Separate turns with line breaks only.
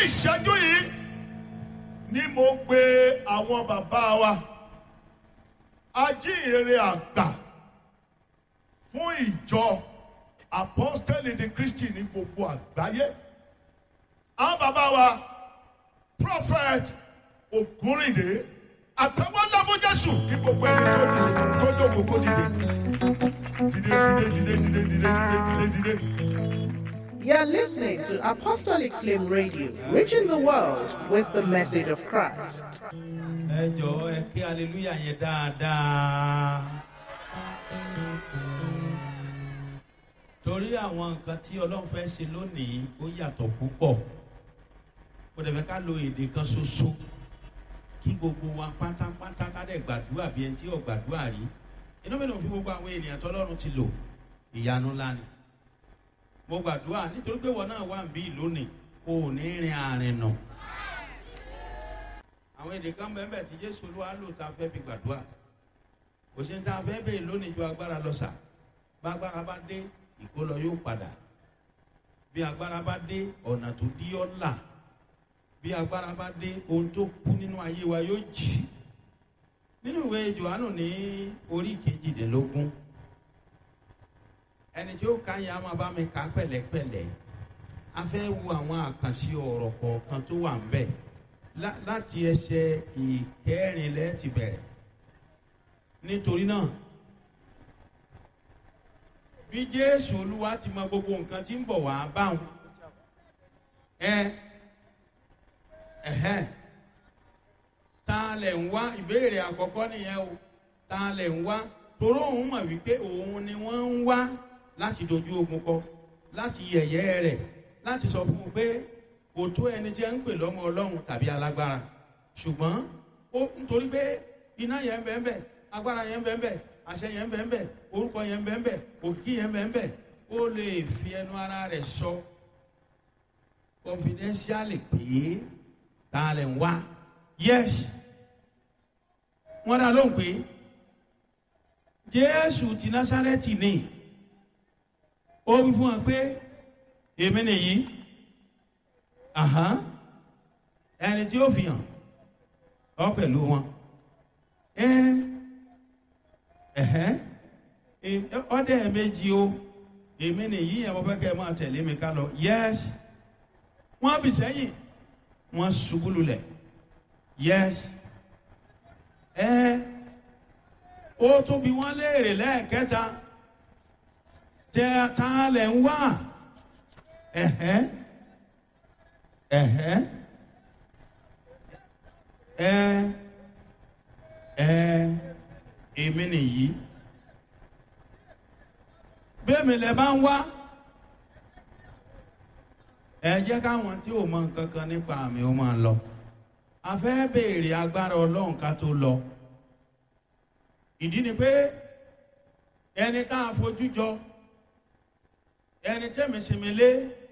ìṣẹ́jú yìí ni mo pe àwọn bàbá wa ajíhìnrere àgbà fún ìjọ apostoli di kristi ní gbogbo àgbáyé àwọn bàbá wa prophet ògúnrìndé àtàwọn lọ́fún jésù kí gbogbo ẹni tó dìde tó dògbò kó dìde dìde dìde dìde dìde dìde dìde dìde.
You're listening to Apostolic Flame Radio, reaching the world with the message of Christ.
ẹ jọ̀ọ́ ẹ kí aleluya yẹn dáadáa. torí àwọn nǹkan tí ọlọ́run fẹ́ ṣe lónìí ó yàtọ̀ púpọ̀ kò dẹ̀ fẹ́ ká lo èdè kan ṣoṣo kí gbogbo wa pátápátá ká dẹ̀ gbàdúrà bí ẹni tí ò gbàdúrà rí inú mi ló fi gbogbo àwọn ènìyàn tọ́lọ́run ti lò ìyanu ńlá ni mo gbàdúrà nítorí pé wọn náà wà ń bí lónìí kò ní rin àrìn nà àwọn èdè kan bẹ́ẹ̀ tí jésù olúwa lò tá a fẹ́ fi gbàdúrà kò sí ní tá a fẹ́ bẹ́ẹ̀ lónìí ju agbára lọ sà bá agbára bá dé ìkólọ yóò padà bí agbára bá dé ọ̀nà tó dí ọ́ là bí agbára bá dé ohun tó kú nínú ayé wa yóò jì nínú ìwé johannu ní orí kejìdínlógún ẹni tí ó ka yẹn a máa bá mi kà á pẹ̀lẹ́pẹ̀lẹ́ a fẹ́ wo àwọn àkànṣe ọ̀rọ̀ kọ̀ọ̀kan tó wà ń bẹ̀ lá- láti ẹsẹ̀ ìkẹrìnlẹ́ ti bẹ̀rẹ̀ nítorí náà bí jésù olúwa ti mọ gbogbo nǹkan tí ń bọ̀ wá báwọn ẹ ẹhẹn ta lẹ̀ ń wá ìbéèrè àkọ́kọ́ nìyẹn o ta lẹ̀ ń wá toró òun mọ̀ wípé òun ni wọ́n ń wá láti dojú ogun kọ láti yẹ̀yẹ́ rẹ̀ láti sọ fún un pé kò tó ẹni tí ẹ ń pè lọ́mọ ọlọ́run tàbí alágbára ṣùgbọ́n ó nítorí pé iná yẹn ń bẹ́ẹ̀ bẹ́ẹ̀ agbára yẹn ń bẹ́ẹ̀ bẹ́ẹ̀ àṣẹ yẹn ń bẹ́ẹ̀ bẹ́ẹ̀ orúkọ yẹn ń bẹ́ẹ̀ bẹ́ẹ̀ òkìkí yẹn ń bẹ́ẹ̀ bẹ́ẹ̀ ó lè fi ẹnu ara rẹ̀ sọ confidentially pé ta lẹ̀ ń wá yes wọ́n dá lóhùn pé jésù ti násárẹ́tì ni ó wí fún wa pé èmi nìyí àhán ẹni tí ó fi hàn ọ pẹ̀lú wọn ẹ ẹhẹ ọdẹ méjì o èmi nìyí ẹ mo fẹ́ kẹ́ ẹ máa tẹ̀lé mi ká lọ yẹs wọ́n bì sẹ́yìn wọ́n ṣubú lulẹ̀ yẹs ẹ ó tún bí wọ́n léèrè lẹ́ẹ̀kẹta tẹ ta lẹ̀ ń wá ẹ̀hẹ́ ẹ̀hẹ́ ẹ ẹ èmi nìyí bẹ́ẹ̀ mi lẹ bá ń wá ẹ jẹ́ káwọn tí ò mọ nǹkan kan nípa àmì ó máa lọ a fẹ́ béèrè agbára ọlọ́run ká tó lọ ìdí ni pé ẹni tá a fojú jọ ẹni tẹ́mi sinmi lé